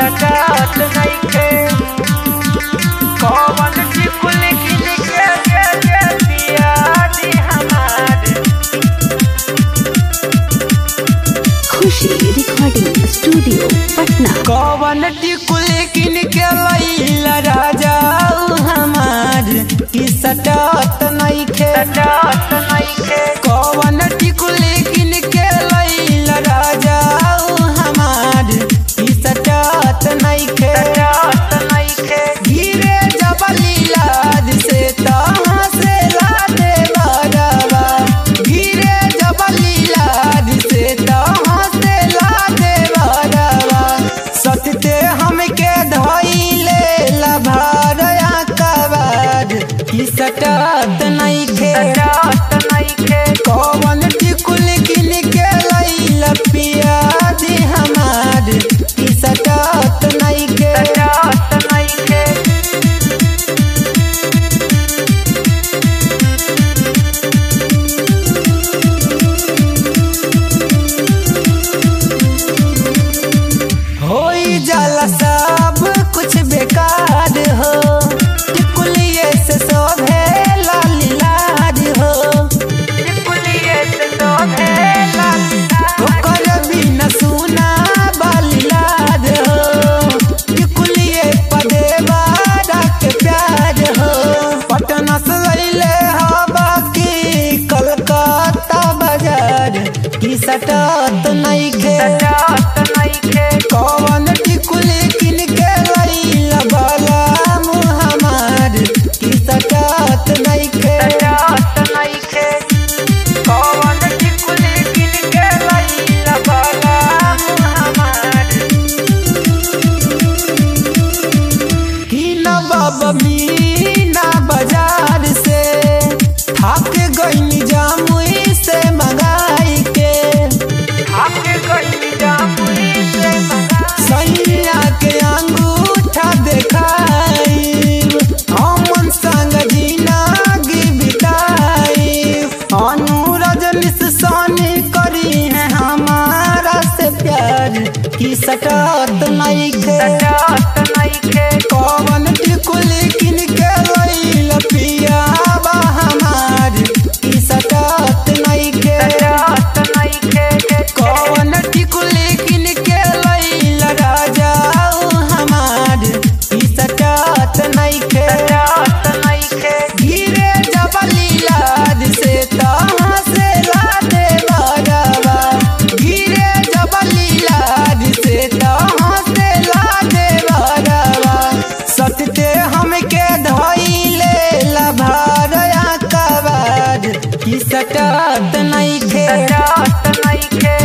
सटात नइखे कौन टिकुल किन के के के पिया दी हमार खुशी रिकॉर्डिंग स्टूडियो पटना कौन टिकुल किन के लैला राजा हमार की सटात नइखे सटात नइखे कौन टिकुल किन के लैला राजा हमार की सटात नइखे सटात नइखे गिरे जबली लाद से तहाँ से लादे बरवा गिरे जबली लाद से तहाँ से लादे बरवा सतते हमके धइले लभारया कबार की सटात नइखे सटात नइखे कौन टिकुल किन के लैला पिया दी हमार की सटात नइखे सटात नइखे होई जाला सब कुछ बेकार हो टिकुलिए से शोभे लालीलाज हो टिकुलिए से शोभे लालीलाज ओकर बिना सुना बालीलाज हो टिकुलिए पदे बारा के प्यार हो पटना से लैले हवा की कलकत्ता बाजार की सटात नइखे सटात नइखे कौन टिकुल किन के लैला बाला हमार की सटात नइखे सटात नइखे कौन टिकुल किन के लैला बाला हमार की न बाबा मीना बाजार से थाक गईनी जामुई से मंगाई के थाक गईनी जामुई से सैया के अंगूठा देखाई हमन संग जिंदगी बिताई अनुरज निशानी करी है हमारा से प्यार की सटात नइखे सटात नइखे कौन टिकुल किन के लैला पिया बा हमार की सटात नइखे सटात नइखे कौन टिकुल किन के लैला राजा हमार की सटात नइखे सटात नइखे गिरे जबली लाद से तहाँ से लादे बरवा गिरे जबली लाद से तहाँ से लादे बरवा सतते हमके धइले लभारया कबार की सटात नइखे सटात नइखे